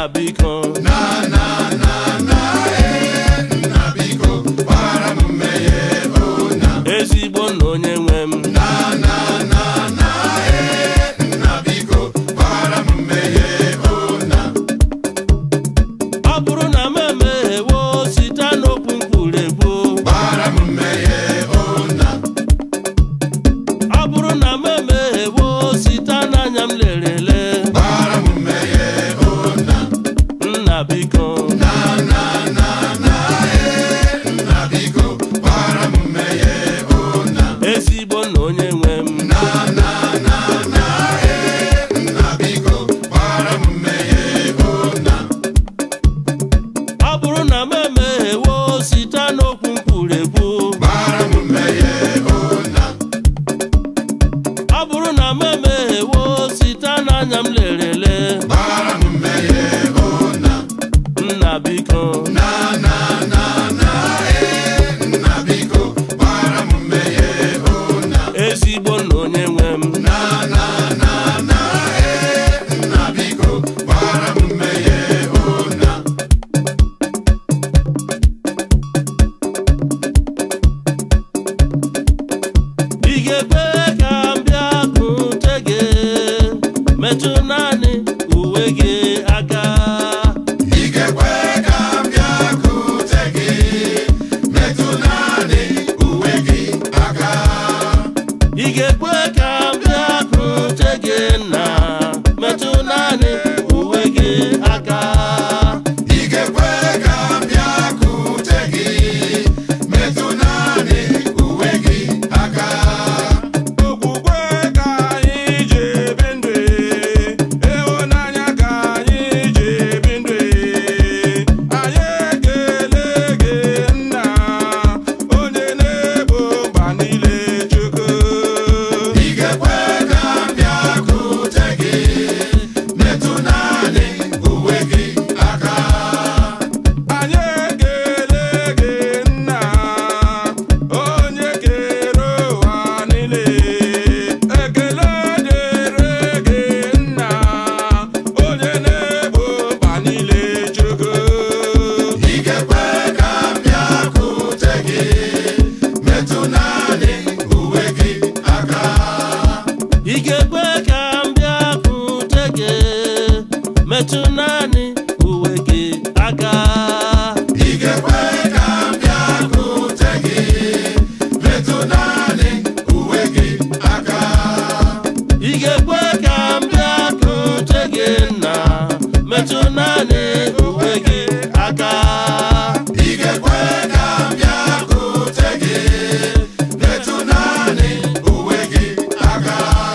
biko na na na na ee nna biko gbaghara m mmehie o na ezigbo nna onye nwe m na na na na ee nna biko gbaghara m mmehie o na ọ bụrụ na m emeghewo site n'okwu mkpuregbu gbaghara m mmehie o na ọ bụrụ na m emeghewo site n'anya m lerele gbaghara m mmehie o na nna biko na na na na ee nna biko gbaghara m mmehie o na ezigbo nna onye nwe m na na na na ee nna biko gbaghara m mmehie o na ọ bụrụ na m emeghewo site n'okwu mkpuregbu gbaghara m mmehie o na ọ bụrụ na m emeghewo site n'anya m lerele gbaghara m mmehie o na nna biko na na na na ee nna biko gbaghara m mmehie o na ezigbo nna onye nwe m na na na na ee nna biko gbaghara m mmehie o na ị ga-ekwe ka m bịa kute gị metụ naanị uwe gị aka ị ga-ekwe ka m bịakwute gị metụ naanị uwe gị aka ị ga-ekwe ka m bịa kute gị na metụ naanị uwe gị aka ị ga-ekwe ka m bịakwute gị metụ naanị uwe gị aka okwukwe ka anyị ji ebi ndụ ịhụnanya ka anyị ji ebi ndụ anyị ekele gị nna onye na-ebo mba niile chukwu ị ga-ekwe ka m bịakwute gị metụ naanị uwe gị aka anyị ekele gị nna onye kere ụwa niile ekele dịrị gị nna onye na-ebo mba niile chukwu ị ga-ekwe ka m bịakwute gị metụ naanị uwe gị aka ị ga-ekwe ka m bịa kute gị metụ naanị uwe gị aka ị ga-ekwe ka m bịakwute gị metụ naanị uwe gị aka ị ga-ekwe ka m bịa kute gị na metụ naanị uwe gị aka ị ga-ekwe ka m bịakwute gị metụ naanị uwe gị aka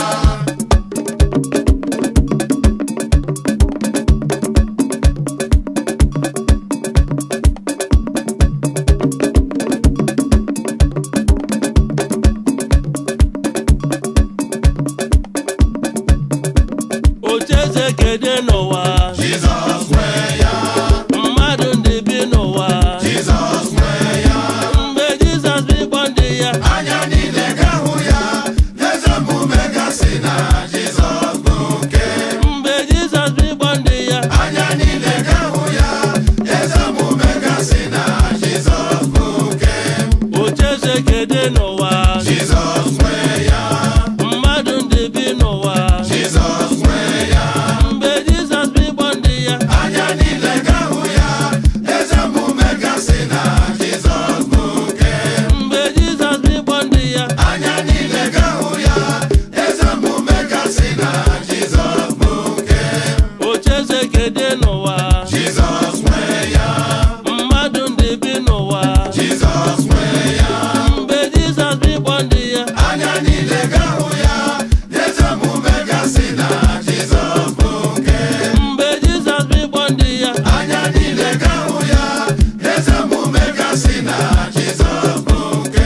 ocheeze kede n'ụwa Jizọs nwee ya mmadụ ndị bi n'ụwa Jizọs nwee ya mgbe jizọs bịkpọ ndị ya anya niile ga-ahụ ya eze omume gasị na Jizọs bụ nke mgbe jizọs bịkpọ ndị ya anya niile ga-ahụ ya eze omume gasị na Jizọs bụ nke ocheeze kede n'ụwa Jizọs nwee ya mmadụ ndị bi n'ụwa Jizọs nwee ya mgbe jizọs bịkpọ ndị ya anya niile ga-ahụ ya eze omume gasị na Jizọs bụ nke mgbe jizọs bịkpọ ndị ya anya niile ga-ahụ ya eze omume gasị na Jizọs bụ nke ocheeze kede n'ụwa Jizọs nwee ya mmadụ ndị bi n'ụwa Jizọs nwee ya mgbe jizọs bịkpọ ndị ya anya niile ga-ahụ ya eze omume gasị na Jizọs bụ nke mgbe jizọs bịkpọ ndị ya anya niile ga-ahụ ya eze omume gasị na Jizọs bụ nke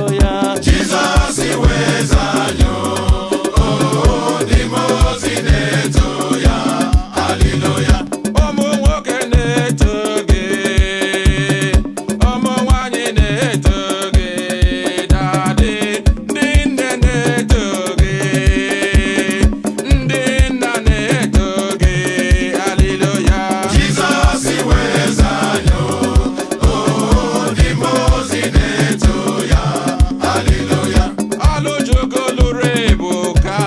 haleluya Jizọs iweza anyị o n'ime ozi na-eto ya haleluya ụmụ nwoke na-eto gị ụmụ nwanyị na-eto gị dadị ndị nne na-eto gị ndị nna na-eto gị haleluya Jizọs iweza anyị o n'ime ozi na-eto ya haleluya ọlụjugo lụrụ ebu ka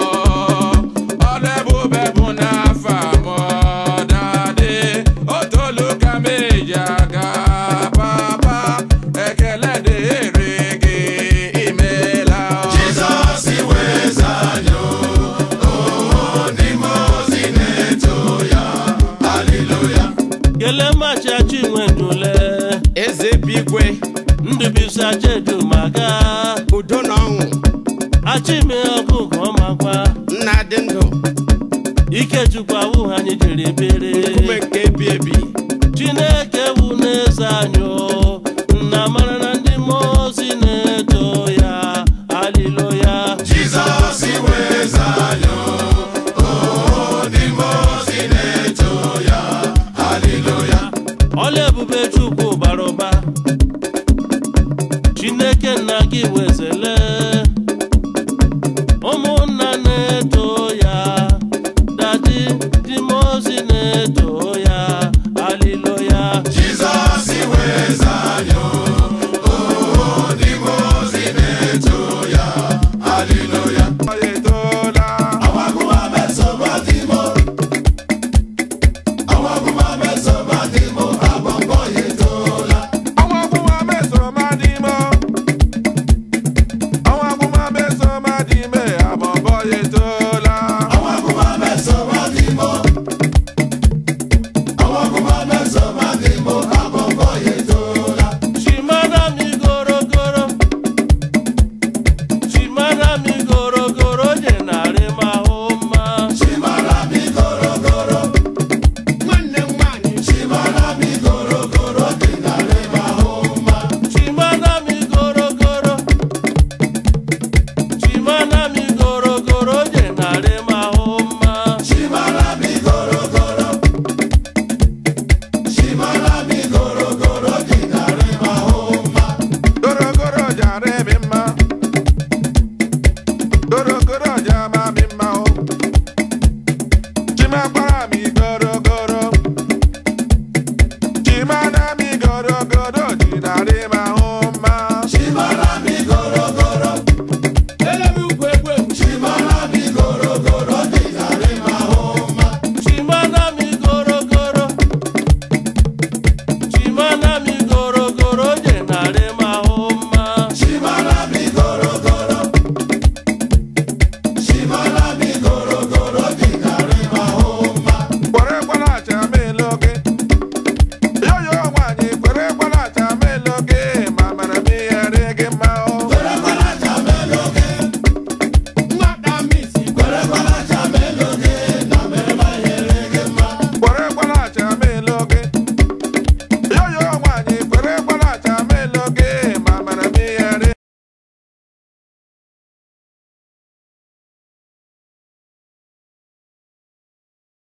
ọlebube bụ n'afọ mọdadị otolu ka meji aga papa ekele dịrị gị imela Jizọs iweza anyị o n'ime ozi na-eto ya haleluya kelee macha chinwendule eze bigwe ndụbisa chedumaga udo na ọṅụ achime ọkụkọ ọmakwa nna dị ndụ ikechukwu awụ anyị jiri biri nkume nke ebi ebi chineke bụ n'eze anyị o